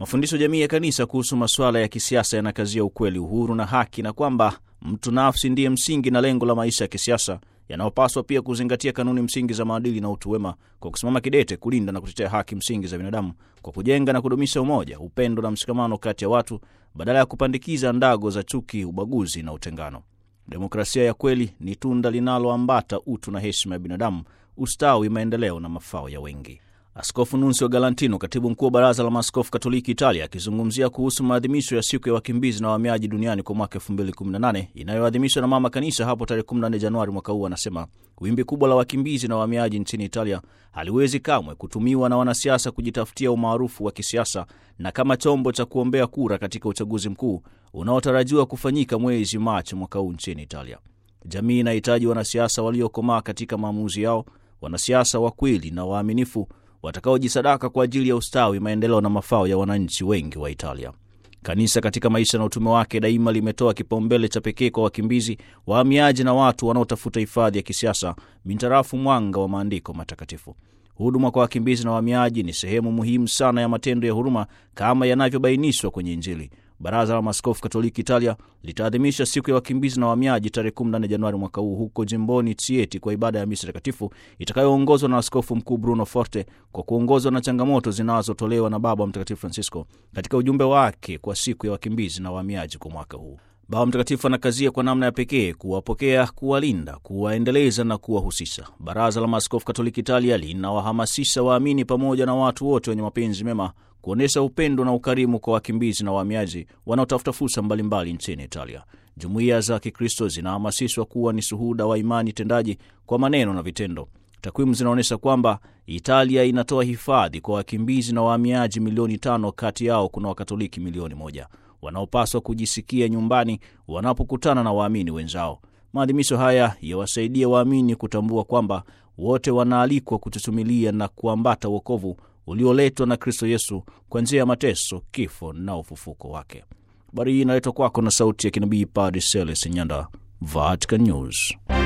Mafundisho jamii ya kanisa kuhusu masuala ya kisiasa yanakazia ukweli, uhuru na haki, na kwamba mtu nafsi ndiye msingi na lengo la maisha ya kisiasa yanayopaswa pia kuzingatia kanuni msingi za maadili na utu wema kwa kusimama kidete kulinda na kutetea haki msingi za binadamu kwa kujenga na kudumisha umoja, upendo na mshikamano kati ya watu badala ya kupandikiza ndago za chuki, ubaguzi na utengano. Demokrasia ya kweli ni tunda linaloambata utu na heshima ya binadamu, ustawi, maendeleo na mafao ya wengi. Askofu Nunzio Galantino, katibu mkuu wa Baraza la Maaskofu Katoliki Italia, akizungumzia kuhusu maadhimisho ya siku ya wakimbizi na wahamiaji duniani kwa mwaka 2018 inayoadhimishwa na Mama Kanisa hapo tarehe 14 Januari mwaka huu, anasema wimbi kubwa la wakimbizi na wahamiaji nchini Italia haliwezi kamwe kutumiwa na wanasiasa kujitafutia umaarufu wa kisiasa na kama chombo cha kuombea kura katika uchaguzi mkuu unaotarajiwa kufanyika mwezi Machi mwaka huu nchini Italia. Jamii inahitaji wanasiasa waliokomaa katika maamuzi yao, wanasiasa wa kweli na waaminifu watakaojisadaka kwa ajili ya ustawi, maendeleo na mafao ya wananchi wengi wa Italia. Kanisa katika maisha na utume wake daima limetoa kipaumbele cha pekee kwa wakimbizi, wahamiaji na watu wanaotafuta hifadhi ya kisiasa mintarafu mwanga wa maandiko matakatifu. Huduma kwa wakimbizi na wahamiaji ni sehemu muhimu sana ya matendo ya huruma kama yanavyobainishwa kwenye Injili. Baraza la Maaskofu Katoliki Italia litaadhimisha siku ya wakimbizi na wahamiaji tarehe 14 Januari mwaka huu huko jimboni Chieti kwa ibada ya misa takatifu itakayoongozwa na Askofu Mkuu Bruno Forte kwa kuongozwa na changamoto zinazotolewa na Baba Mtakatifu Francisco katika ujumbe wake kwa siku ya wakimbizi na wahamiaji kwa mwaka huu. Baba Mtakatifu anakazia kwa namna ya pekee kuwapokea, kuwalinda, kuwaendeleza na kuwahusisha. Baraza la Maaskofu Katoliki Italia linawahamasisha waamini pamoja na watu wote wenye mapenzi mema kuonyesha upendo na ukarimu kwa wakimbizi na wahamiaji wanaotafuta fursa mbalimbali nchini Italia. Jumuiya za Kikristo zinahamasishwa kuwa ni shuhuda wa imani tendaji kwa maneno na vitendo. Takwimu zinaonyesha kwamba Italia inatoa hifadhi kwa wakimbizi na wahamiaji milioni tano, kati yao kuna Wakatoliki milioni moja wanaopaswa kujisikia nyumbani wanapokutana na waamini wenzao. Maadhimisho haya yawasaidie waamini kutambua kwamba wote wanaalikwa kututumilia na kuambata wokovu ulioletwa na Kristo Yesu kwa njia ya mateso, kifo na ufufuko wake. Habari hii inaletwa kwako na sauti ya kinabii Padre Celestin Nyanda, Vatican News.